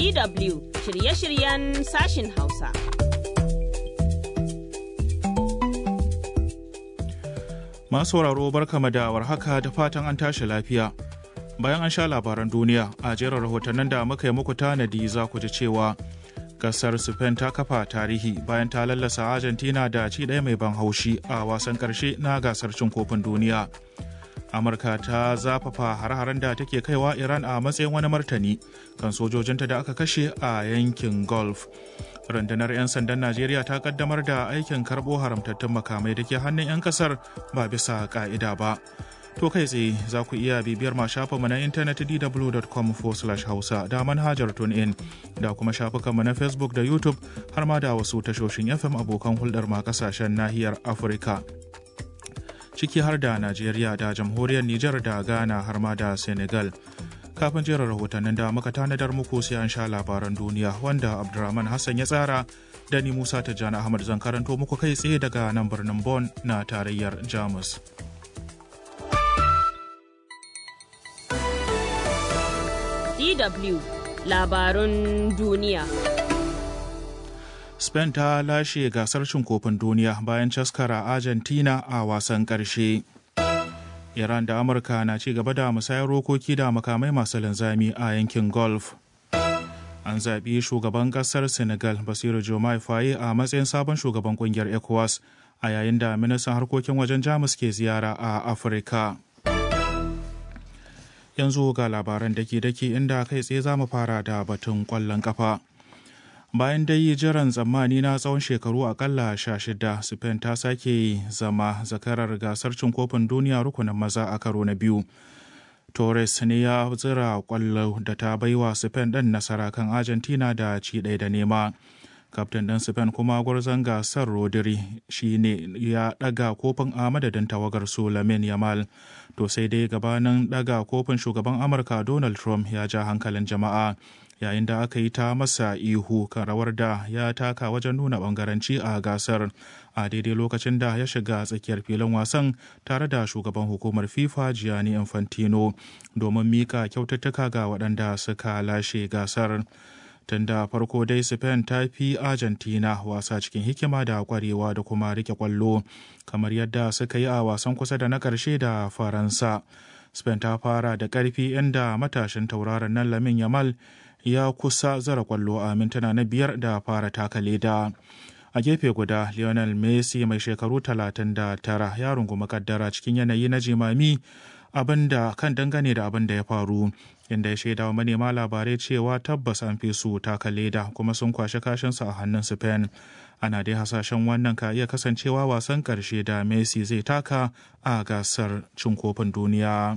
DW shirye-shiryen sashin Hausa. Masu sauraro barkama da warhaka da fatan an tashi lafiya. Bayan an sha labaran duniya a jerin rahotannin da muka yi muku tanadi za ku ji cewa kasar Spain ta kafa tarihi bayan ta lallasa Argentina da ci ɗaya mai ban haushi a wasan ƙarshe na gasar cin kofin duniya. Amurka ta zafafa har-haren da take kaiwa Iran a matsayin wani martani kan sojojinta da aka kashe a yankin Gulf. rundunar 'yan sandan najeriya ta kaddamar da aikin karbo haramtattun makamai da ke hannun 'yan kasar ba bisa ka'ida ba to kai tsaye za ku iya bibiyar ma shafinmu na intanet dw.com hausa da manhajar tunein da kuma shafukanmu na facebook da youtube har ma da wasu tashoshin fm abokan hulɗar ma kasashen nahiyar afirka ciki har da najeriya da jamhuriyar nijar da ghana har ma da senegal kafin jerin rahotannin da muka tanadar muku sai an sha labaran duniya wanda abdulrahman hassan ya tsara da ni musa tijjani ahmad zan karanto muku kai tsaye daga nan birnin Bon na tarayyar jamus DW labarun duniya. spain ta lashe gasar cin kofin duniya bayan caskara argentina a wasan ƙarshe. Iran da Amurka na ci gaba da musayar rokoki da makamai masu linzami a yankin Gulf. An zaɓi shugaban ƙasar Senegal Basiru Jomai Faye a matsayin sabon shugaban ƙungiyar ECOWAS a yayin da ministan harkokin wajen Jamus ke ziyara a Afirka. Yanzu ga labaran daki-daki inda kai tsaye za mu fara da batun ƙwallon ƙafa. bayan dai jiran tsammani na tsawon shekaru akalla sha shida spain ta sake zama zakarar gasar cin kofin duniya rukunin maza a karo na biyu torres ne ya zira kwallo da ta baiwa spain ɗin nasara kan argentina da ci ɗaya da nema kaftin ɗin spain kuma gwarzon gasar rodri shi ne ya ɗaga kofin a madadin tawagar su lamin yamal to sai dai gabanin ɗaga kofin shugaban amurka donald trump ya ja hankalin jama'a yayin da aka yi ta masa ihu kan rawar da ya taka wajen nuna bangaranci a gasar a daidai lokacin da ya shiga tsakiyar filin wasan tare da shugaban hukumar fifa gianni infantino domin mika kyaututtuka ga waɗanda suka lashe gasar tun da farko dai spain ta fi argentina wasa cikin hikima da kwarewa da kuma rike kwallo kamar yadda suka yi a wasan kusa da na ƙarshe da faransa spain ta fara da ƙarfi inda matashin tauraron nan lamin yamal ya kusa zara kwallo a mintuna na biyar da fara taka leda a gefe guda lionel messi mai shekaru 39 ya rungumi kaddara cikin yanayi na jimami abinda kan dangane da abin da ya faru inda ya shaida wa manema labarai cewa tabbas an fi su taka leda kuma sun kwashe kashinsu a hannun spain ana dai hasashen wannan ka iya kasancewa wasan karshe da messi zai taka a gasar cin kofin duniya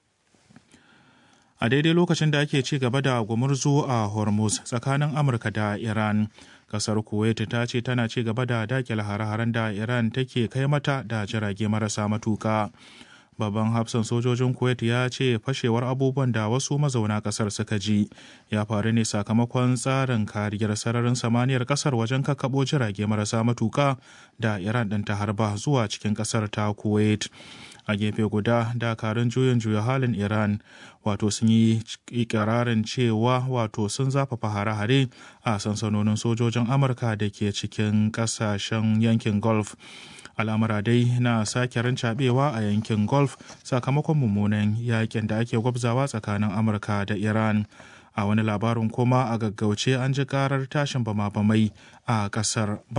a daidai lokacin da ake ci gaba da gumurzu a hormuz tsakanin amurka da iran kasar kuwait ta ce tana ci gaba da dakile hare-haren da iran take kai mata da jirage marasa matuka babban hafsan sojojin kuwait ya ce fashewar abubuwan da wasu mazauna kasar suka ji ya faru ne sakamakon tsarin kariyar sararin samaniyar kasar wajen kakkaɓo jirage marasa matuka da iran ɗin ta harba zuwa cikin kasar ta kuwait a gefe guda dakarun juyin juya halin iran wato sun yi ikirarin cewa wato sun zafafa hare-hare a sansanonin sojojin amurka da ke cikin kasashen yankin gulf al'amura dai na sake rancabewa a yankin gulf sakamakon mummunan yakin da ake gwabzawa tsakanin amurka da iran a wani labarin kuma a gaggauce an ji karar tashin bama-bamai a kasar